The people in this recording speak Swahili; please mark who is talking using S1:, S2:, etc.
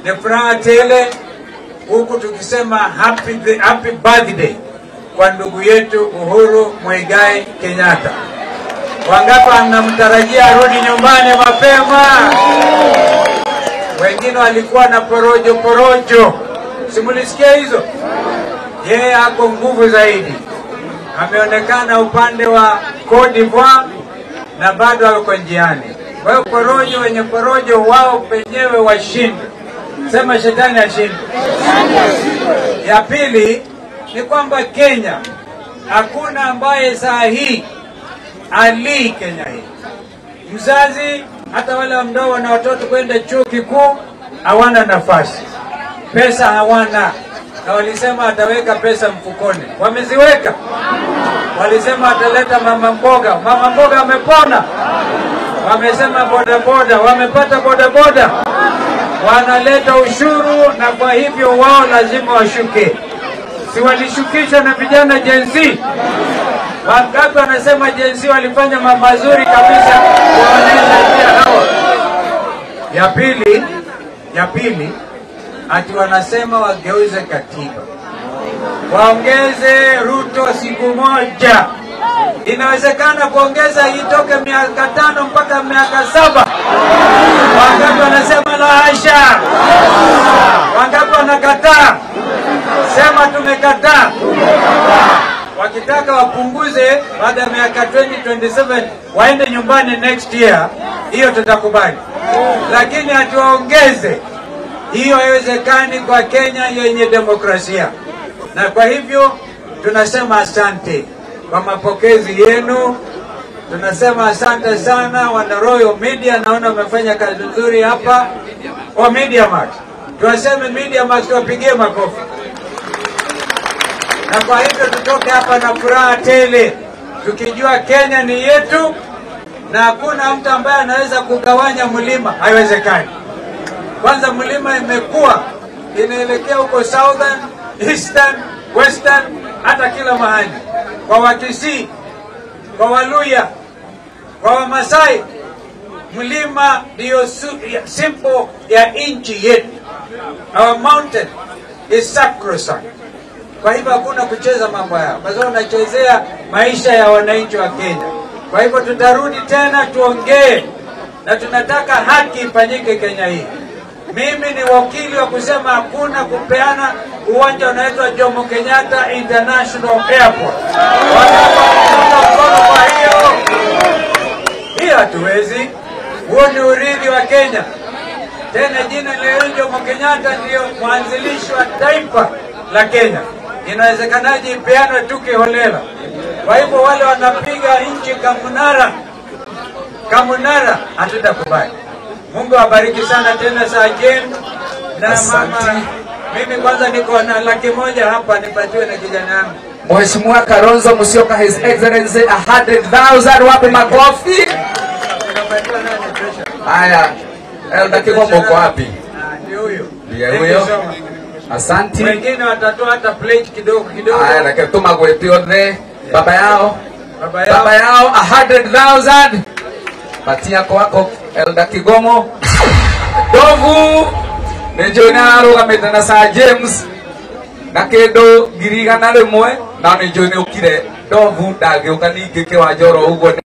S1: ni furaha tele, huku tukisema happy, the- happy birthday kwa ndugu yetu Uhuru Muigai Kenyatta. Wangapi anamtarajia arudi nyumbani mapema? Wengine walikuwa na porojo porojo, simulisikia hizo? Yeye ako nguvu zaidi, ameonekana upande wa Cote d'Ivoire na bado ako njiani. Kwa hiyo porojo, wenye porojo wao penyewe washinde, sema shetani ashinde. Ya pili ni kwamba Kenya hakuna ambaye saa hii alii Kenya hii mzazi hata wale ambao wana watoto kwenda chuo kikuu hawana nafasi, pesa hawana, na walisema ataweka pesa mfukoni, wameziweka. Walisema ataleta mama mboga, mama mboga amepona. Wamesema bodaboda, wamepata bodaboda, wanaleta ushuru, na kwa hivyo wao lazima washuke. Si walishukishwa na vijana Gen Z? Wangapi wanasema Gen Z walifanya ma- mazuri kabisa kuwaonyesha njia hawa. Ya pili, ya pili ati wanasema wageuze katiba, waongeze Ruto siku moja. Inawezekana kuongeza itoke miaka tano mpaka miaka saba. Wangapi wanasema la hasha? Wangapi wanakataa? Sema tumekataa. Wakitaka wapunguze baada ya miaka 2027 waende nyumbani next year, hiyo tutakubali, lakini hatuwaongeze hiyo haiwezekani kwa Kenya yenye demokrasia. Na kwa hivyo tunasema asante kwa mapokezi yenu, tunasema asante sana wana Royal Media, naona wamefanya kazi nzuri hapa. O Media Max, tuwaseme Media Max, tuwapigie makofi na kwa hivyo tutoke hapa na furaha tele, tukijua Kenya ni yetu na hakuna mtu ambaye anaweza kugawanya mlima, haiwezekani. Kwanza mlima imekuwa inaelekea huko southern, eastern, western, hata kila mahali, kwa Wakisii, kwa Waluya, kwa Wamasai, mlima ndiyo su- ya- simple ya nchi yetu. Our mountain is sacrosanct. Kwa hivyo hakuna kucheza mambo yao, kwa sababu wanachezea maisha ya wananchi wa Kenya. Kwa hivyo tutarudi tena tuongee, na tunataka haki ifanyike Kenya hii. Mimi ni wakili wa kusema hakuna kupeana uwanja unaitwa Jomo Kenyatta International Airport. Wanaunga mkono kwa hiyo hiyo hatuwezi. Huo ni urithi wa Kenya. Tena jina la Jomo Kenyatta ndiyo mwanzilishi wa taifa la Kenya. Inawezekanaje ipeanwe tu kiholela? Kwa hivyo wale wanapiga nchi kamunara kamunara, hatutakubali. Mungu awabariki sana tena saa Jen na mama. Mimi kwanza niko na laki moja hapa, nipatiwe na kijana yangu.
S2: Mheshimiwa Kalonzo Musyoka, His Excellency 100,000 wape makofi.
S1: Unapatiwa nani pressure?
S2: Haya, Elda Kigombo uko wapi?
S1: Ah, Ndio huyo.
S2: Ndiye
S1: Thank you
S2: huyo.
S1: so much.
S2: Asanti.
S1: Wengine watatoa hata plate kidogo kidogo.
S2: Haya, lakini tuma gweti othe baba yao
S1: Baba yao.
S2: baba yao 100,000 patia kwako Elda Kigomo Dovu nĩnjũĩ nĩ ararũgamĩte na Sir James na kĩndũ ngiri igana rĩmwe na nĩnjũĩ nĩ ũkire Ndovu ndangĩũka ningĩ kĩwanja oro ũguo